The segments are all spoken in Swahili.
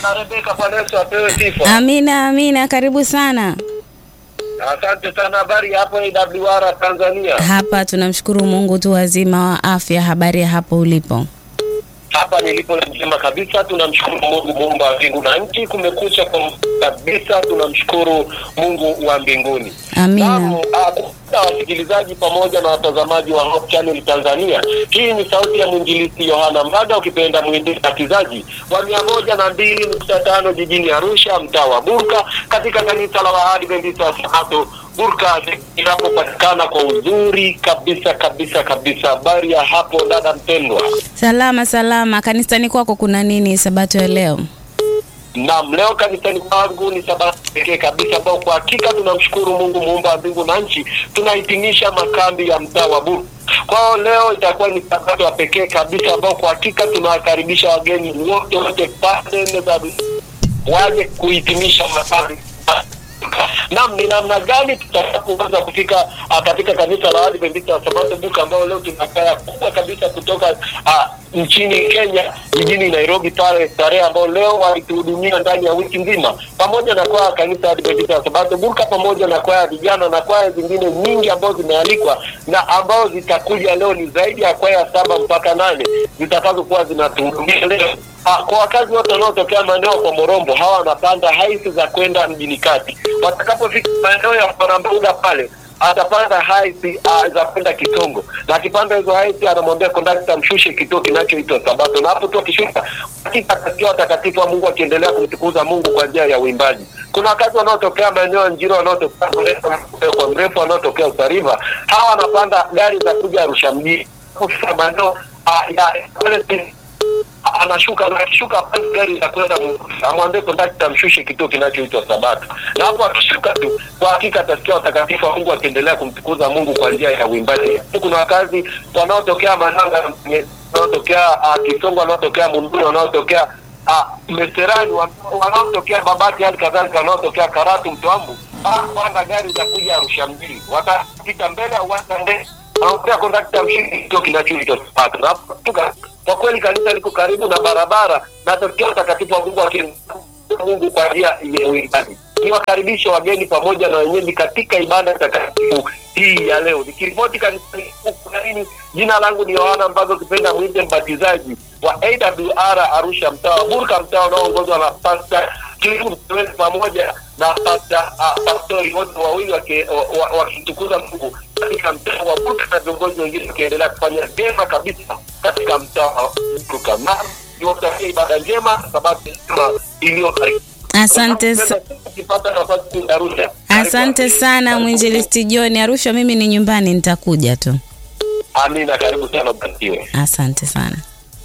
Mama Rebeka, Bwana Yesu apewe sifa. Amina, amina. Karibu sana. Asante sana. Habari hapo AWR Tanzania? Hapa tunamshukuru Mungu tu wazima wa afya. Habari ya hapo ulipo? Hapa nilipo njema kabisa, tunamshukuru Mungu muumba wa mbingu na nchi. Kumekucha kwa kabisa, tunamshukuru Mungu wa mbinguni. Amina. Naam, ah, na wasikilizaji pamoja na watazamaji wa Hope Channel Tanzania, hii ni sauti ya mwinjilisti Yohana Mbaga, ukipenda mwindikizaji wa mia moja na mbili nukta tano jijini Arusha, mtaa wa Burka, katika kanisa la Waadventista wa Sabato Burka inapopatikana kwa uzuri kabisa kabisa kabisa. Habari ya hapo dada mpendwa? Salama salama. Kanisani kwako kuna nini sabato ya leo? Naam, leo kanisani kwangu ni sabato pekee kabisa ambao kwa hakika tunamshukuru Mungu muumba wa mbingu na nchi. Tunahitimisha makambi ya mtaa wa Burka. Kwa hiyo leo itakuwa ni sabato ya pekee kabisa ambao kwa hakika tunawakaribisha wageni wote wote pande nne za dunia waje kuhitimisha makambi Naam, ni namna gani tutakapoweza kufika ah, katika kanisa la Waadventista wa Sabato Buka ambao leo tuna kaya kubwa kabisa kutoka ah, nchini Kenya jijini Nairobi pale tarehe ambao leo walituhudumia ndani ya wiki nzima, pamoja na kwaya kanisa la Waadventista wa Sabato Buka, pamoja na kwaya vijana na kwaya zingine nyingi ambazo zimealikwa na ambao zitakuja leo. Ni zaidi ya kwaya saba mpaka nane zitakazokuwa zinatuhudumia leo. Ah, kwa wakazi wote wanaotokea maeneo kwa Morombo, hawa wanapanda haisi za kwenda mjini kati. Watakapofika maeneo ya Mwanambuga pale atapanda haisi uh, za kwenda Kitongo, na akipanda hizo haisi anamwambia kondakta mshushe kituo kinachoitwa Sabato, na hapo tu akishuka, hakika atasikia watakatifu wa Mungu akiendelea kumtukuza Mungu kwa njia ya uimbaji. Kuna wakazi wanaotokea maeneo ya Njiro, wanaotokea mrefu kwa mrefu, wanaotokea Usariva, hawa wanapanda gari za kuja Arusha mjini. Kufika maeneo uh, ya pale anashuka na akishuka pale gari la kwenda amwambie kondakta mshushe kituo kinachoitwa Sabato, na hapo akishuka tu, kwa hakika atasikia watakatifu wa Mungu akiendelea kumtukuza Mungu kwa njia ya uimbaji. Kuna wakazi wanaotokea Mananga, wanaotokea uh, Kisongo, wanaotokea Munduri, wanaotokea uh, Meserani, wanaotokea Babati, hali kadhalika wanaotokea Karatu, Mtwambu, panda gari za kuja Arusha mjini, watapita mbele au watande anaongea kondakta mshindi kituo kinachoitwa Sabato. Na tuka kwa kweli kanisa liko karibu na barabara na tokea utakatifu wa Mungu akini Mungu kwa njia ya uimbaji. Niwakaribishe wageni pamoja na wenyeji katika ibada takatifu hii ya leo. Nikiripoti kanisani huku nini, jina langu ni Yohana Mbago, kipenda mwite mbatizaji wa AWR Arusha, mtaa wa Burka, mtaa unaoongozwa na Pastor Kiru Mtewele pamoja na Pastor uh, pastori wote wawili wakitukuza Mungu katika mtaa wa Burka na viongozi wengine wakiendelea kufanya vyema kabisa katika mtaa wa Burka. Na niwatakie ibada njema, sababu iliyo karibu. Asante, sa- Ukipata nafasi Arusha. asante sana mwinjilisti John. Arusha mimi ni nyumbani, nitakuja tu. Amina, karibu sana, barikiwe. Asante sana.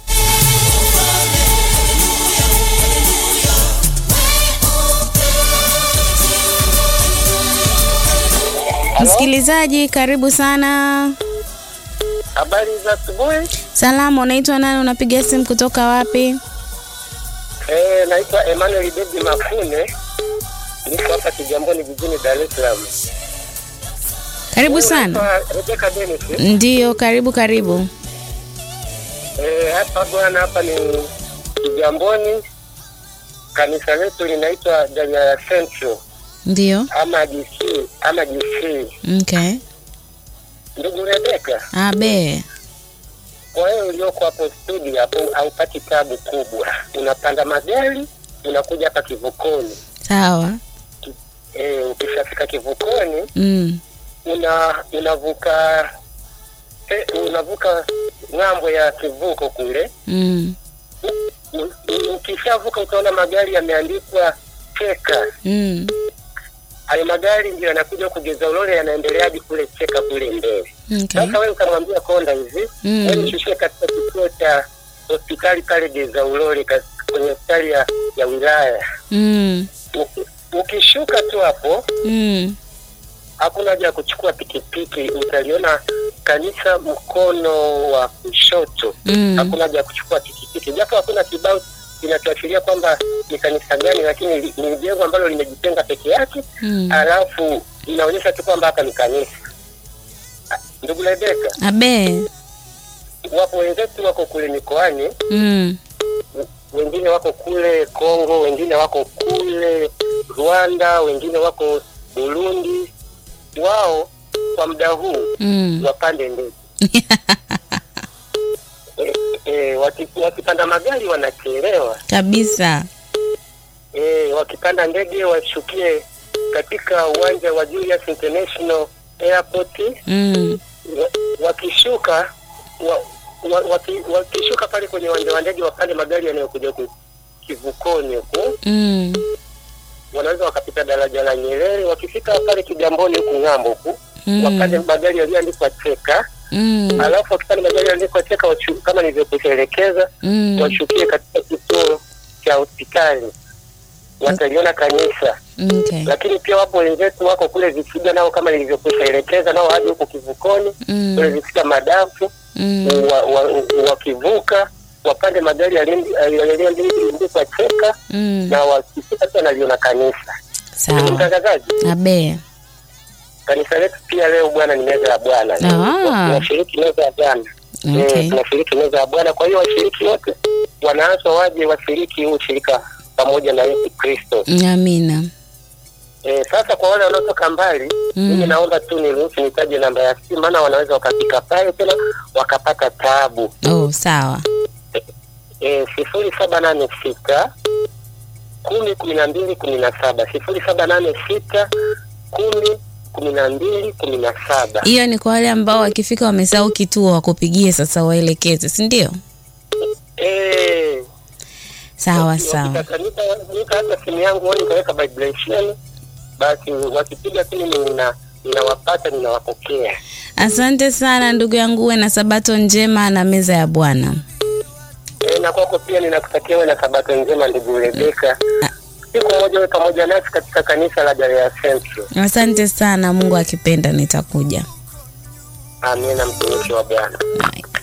Msikilizaji, karibu sana. Habari za asubuhi. Salama, unaitwa nani? Unapiga simu kutoka wapi? Eh, naitwa Emmanuel David Mafune. Niko hapa Kigamboni jijini Dar es Salaam. Karibu sana. Naitwa Rebecca Dennis. Ndiyo, karibu karibu. Eh, hapa bwana hapa ni Kigamboni. Kanisa letu linaitwa Danyaya Central Ndiyo, ama DC ama DC. okay. Ndugu Rebecca, Abe, kwa hiyo ulioko hapo studio hapo haupati tabu kubwa. Unapanda magari unakuja hapa kivukoni. sawa. Eh, ukishafika kivukoni Mm. una unavuka eh, unavuka ng'ambo ya kivuko kule. Mm. U- u- Ukishavuka utaona magari yameandikwa cheka. Mm. Hayo magari ndio yanakuja kugeza ulole, yanaendelea hadi kule cheka kule mbele. Okay. Sasa wewe ukamwambia konda hivi Mm. wewe nishushie katika kituo cha hospitali pale geza ulole ka- kwenye hospitali ya, ya wilaya. Mm. Uki- Ukishuka tu hapo Mm. hakuna haja ya kuchukua pikipiki, utaliona kanisa mkono wa kushoto. Mm. Hakuna haja ya kuchukua pikipiki, japo hakuna kibao kinachoashiria kwamba ni kanisa gani, lakini li- ni jengo ambalo limejitenga peke yake, Mm. alafu inaonyesha tu kwamba hapa ni kanisa. Ah, Ndugu Rebeka, Abe. wapo wenzetu wako kule mikoani, Mm. wengine wako kule Kongo, wengine wako kule Rwanda, wengine wako Burundi. Wao kwa muda huu Mm. wapande ndege e, e, waki, wakipanda magari wanachelewa Kabisa. e, wakipanda ndege washukie katika uwanja wa Julius International Airport Mm. wa- wakishuka wa, wa, waki, wakishuka pale kwenye uwanja wa ndege wapande magari yanayokuja ku kivukoni huku Mm. wanaweza wakapita daraja la Nyerere wakifika pale Kigamboni huku ng'ambo huku Mm. wapande magari yaliyoandikwa cheka Mm. alafu wakipanda magari yaliyoandikwa cheka wachu, kama nilivyokuelekeza Mm. washukie katika kituo cha hospitali wataliona kanisa Okay. lakini pia wapo wenzetu wako kule Vifiga nao kama nilivyokuelekeza nao hadi huku kivukoni kule Mm. Vifiga madafu Mm. wa- wa- wakivuka wapande magari yaliyondi- yaliyoandikwa cheka Mm. na wakifika pia naliona kanisa. Ndugu Sawa. mtangazaji, Abe. kanisa letu pia leo bwana ni meza ya Bwana, Ah. tunashiriki meza ya Bwana Okay. Eh, tunashiriki meza ya Bwana. Kwa hiyo washiriki wote wanaaswa waje washiriki huu ushirika pamoja na Yesu Kristo. Amina. Eh, sasa kwa wale wanaotoka mbali Mm. mimi naomba tu niruhusu nitaje namba ya simu, maana wanaweza wakafika pale tena wakapata taabu. Oh, sawa. Eh, sifuri saba nane sita kumi kumi na mbili kumi na saba sifuri saba nane sita kumi kumi na mbili kumi na saba Hiyo ni kwa wale ambao wakifika wamesahau kituo wakupigie sasa waelekeze, si ndio? Eh, Sawa sawa. wakitakanika nika hata simu yangu wao nikaweka vibration, basi wakipiga simu nina ninawapata ninawapokea. Asante sana ndugu yangu, uwe na sabato njema na meza ya Bwana. E, na kwako pia ninakutakia wewe na sabato njema ndugu Rebeka. Siku moja wewe pamoja nasi katika kanisa la Galilaya Central. Asante sana, Mungu akipenda nitakuja. Amina, mtumishi wa Bwana. Bye.